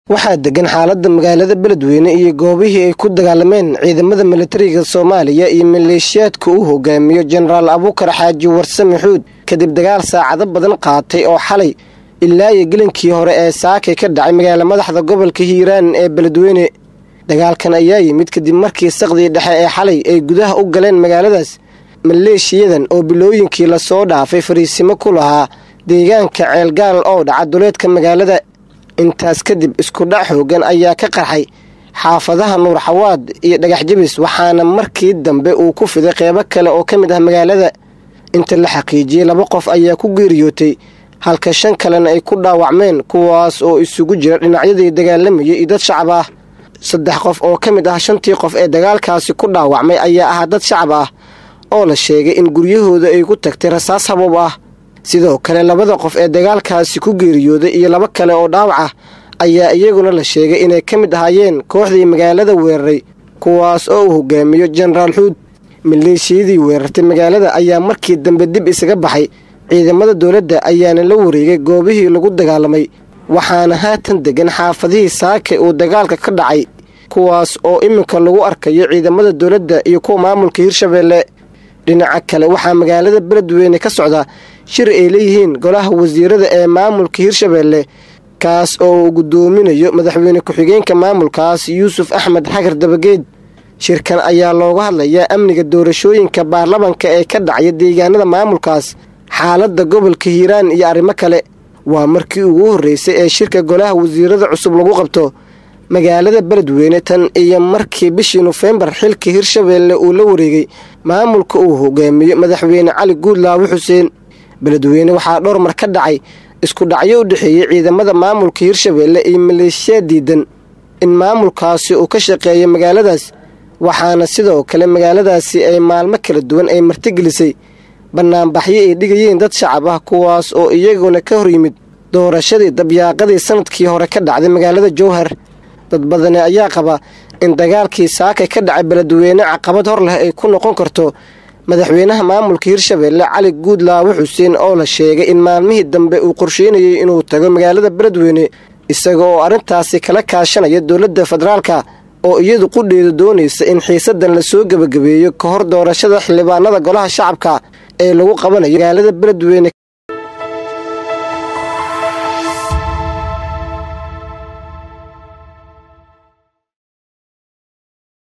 waxaa degan xaaladda magaalada beledweyne iyo goobihii ay ku dagaalameen ciidamada militariga soomaaliya iyo maleeshiyaadka uu hogaamiyo jenaraal abuukar xaaji warsame xuud kadib dagaal saacado badan qaatay oo xalay ilaa iyo gelinkii hore ee saakay ka dhacay magaala madaxda gobolka hiiraan ee beledweyne dagaalkan ayaa yimid kadib markii saqdii dhexe ee xalay ay gudaha u galeen magaaladaas maleeshiyadan oo bilooyinkii lasoo dhaafay fariisimo ku lahaa deegaanka ceelgaal oo dhaca duleedka magaalada intaas kadib iskudhac xoogan ayaa ka qarxay xaafadaha nuur xawaad iyo dhagax jabis waxaana markii dambe uu ku fiday qeybo kale oo ka mid ah magaalada inta la xaqiijiyey laba qof ayaa ku geeriyootay halka shan kalena ay ku dhaawacmeen kuwaas oo isugu jira dhinacyadii dagaalamayay iyo dad shacab ah saddex qof oo ka mid ah shantii qof ee dagaalkaasi ku dhaawacmay ayaa ahaa dad shacab ah oo la sheegay in guryahooda ay ku tagtay rasaas haboob ah sidoo kale labada qof ee dagaalkaasi ku geeriyooday iyo laba kale oo dhaawac ah ayaa iyaguna la sheegay inay ka mid ahaayeen kooxdii magaalada weeraray kuwaas oo uu hogaamiyo jenaraal xuud maleeshiyadii weerartay magaalada ayaa markii dambe dib isaga baxay ciidamada dowladda ayaana la wareegay goobihii lagu dagaalamay waxaana haatan degan xaafadihii saake uu dagaalka ka dhacay kuwaas oo iminka lagu arkayo ciidamada dowladda iyo kuwa maamulka hirshabeelle dhinaca kale waxaa magaalada beledweyne ka socda shir ay leeyihiin golaha wasiirada ee maamulka hirshabeelle kaas oo uu guddoominayo madaxweyne ku-xigeenka maamulkaas yuusuf axmed xagar dabageed shirkan ayaa looga hadlayaa amniga doorashooyinka baarlamanka ee ka dhacaya deegaanada maamulkaas xaaladda gobolka hiiraan iyo arrimo kale waa markii ugu horreysay ee shirka golaha wasiirada cusub lagu qabto magaalada beledweyne tan iyo markii bishii nofembar xilka hirshabeelle uu la wareegay maamulka uu hogaamiyo madaxweyne cali guudlaawe xuseen beledweyne waxaa dhowr mar ka dhacay isku dhacyo u dhexeeyey ciidamada maamulka hirshabeelle iyo maleeshiyaad diidan in maamulkaasi uu ka shaqeeyo magaaladaas waxaana sidoo kale magaaladaasi ay maalmo kala duwan ay martigelisay banaanbaxyo ay dhigayeen dad shacab ah kuwaas oo iyaguna ka hor yimid doorashadii dabyaaqadii sanadkii hore ka dhacday magaalada jowhar dad badani ayaa qaba in dagaalkii saakay ka dhacay beledweyne caqabad hor leh ay ku noqon karto madaxweynaha maamulka hirshabeelle cali guudlaawe xuseen oo la sheegay in maalmihii dambe uu qorsheynayay inuu tago magaalada beledweyne isaga oo arrintaasi kala kaashanaya dowladda federaalka oo iyadu qudheedu doonaysa in xiisadan lasoo gebagabeeyo ka hor doorashada xildhibaanada golaha shacabka ee lagu qabanayo magaalada beledweyne